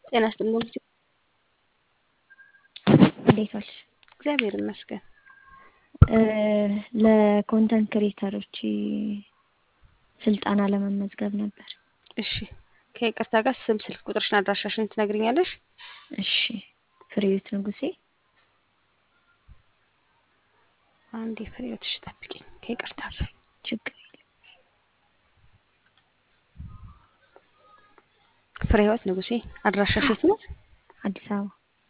ጤና ይስጥልኝ። እንዴት ዋልሽ? እግዚአብሔር ይመስገን። ለኮንተንት ክሬተሮች ስልጠና ለመመዝገብ ነበር። እሺ ከይቅርታ ጋር ስም፣ ስልክ ቁጥርሽን፣ አድራሻሽን ትነግሪኛለሽ? እሺ ፍሬህይወት ንጉሴ አንዴ ፍሬህይወት፣ እሺ ጠብቂኝ ከይቅርታ ጋር ችግር የለም። ፍሬህይወት ንጉሴ። አድራሻሽ የት ነው? አዲስ አበባ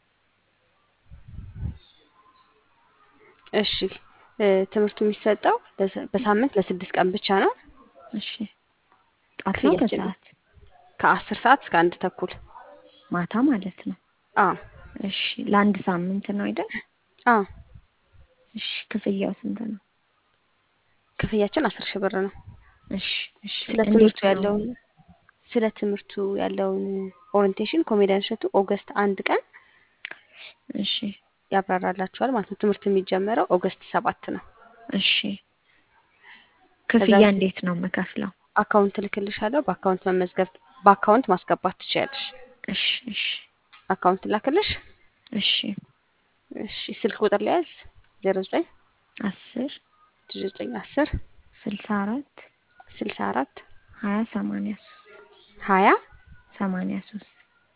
እሺ ትምህርቱ የሚሰጠው በሳምንት ለስድስት ቀን ብቻ ነው። እሺ ጧት ነው ክፍያችን ከሰዓት ከአስር ሰዓት እስከ አንድ ተኩል ማታ ማለት ነው። አዎ እሺ ለአንድ ሳምንት ነው አይደል? አዎ እሺ ክፍያው ስንት ነው? ክፍያችን አስር ሺህ ብር ነው። እሺ እሺ ስለ እንዴት ትምህርቱ ነው? ያለውን ስለ ትምህርቱ ያለውን ኦሪንቴሽን ኮሜዲያን እሸቱ ኦገስት አንድ ቀን እሺ ያብራራላችኋል ማለት ነው። ትምህርት የሚጀመረው ኦገስት ሰባት ነው። እሺ ከዛ ክፍያ በፊት እንዴት ነው የምከፍለው? አካውንት እልክልሻለሁ። በአካውንት መመዝገብ በአካውንት ማስገባት ትችያለሽ። እሺ እሺ አካውንት ላክልሽ። እሺ እሺ ስልክ ቁጥር ሊያዝ ዜሮ ዘጠኝ አስር ዘጠኝ አስር ስልሳ አራት ስልሳ አራት ሀያ ሰማንያ ሶስት ሀያ ሰማንያ ሶስት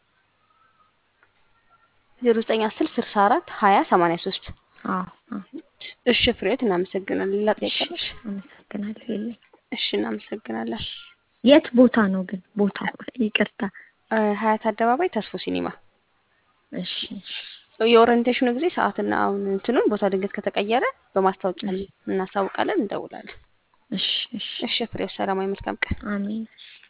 ዜሮ ዘጠኝ አስር ስልሳ አራት ሀያ ሰማንያ ሶስት አዎ አዎ እሺ ፍሬህይወት እናመሰግናለን። ሌላ ጥያቄ እሺ አለሽ? አመሰግናለሁ። የለኝም። እሺ እናመሰግናለን። የት ቦታ ነው ግን ቦታው? ይቅርታ። እ ሀያት አደባባይ ተስፎ ሲኒማ እሺ እሺ የኦሪንቴሽኑ ጊዜ ሰዓትና አሁን እንትኑን ቦታ ድንገት ከተቀየረ በማስታወቂያ እሺ እናሳውቃለን፣ እንደውላለን። እሺ እሺ እሺ ፍሬህይወት ሰላማዊ መልካም ቀን። አሜን።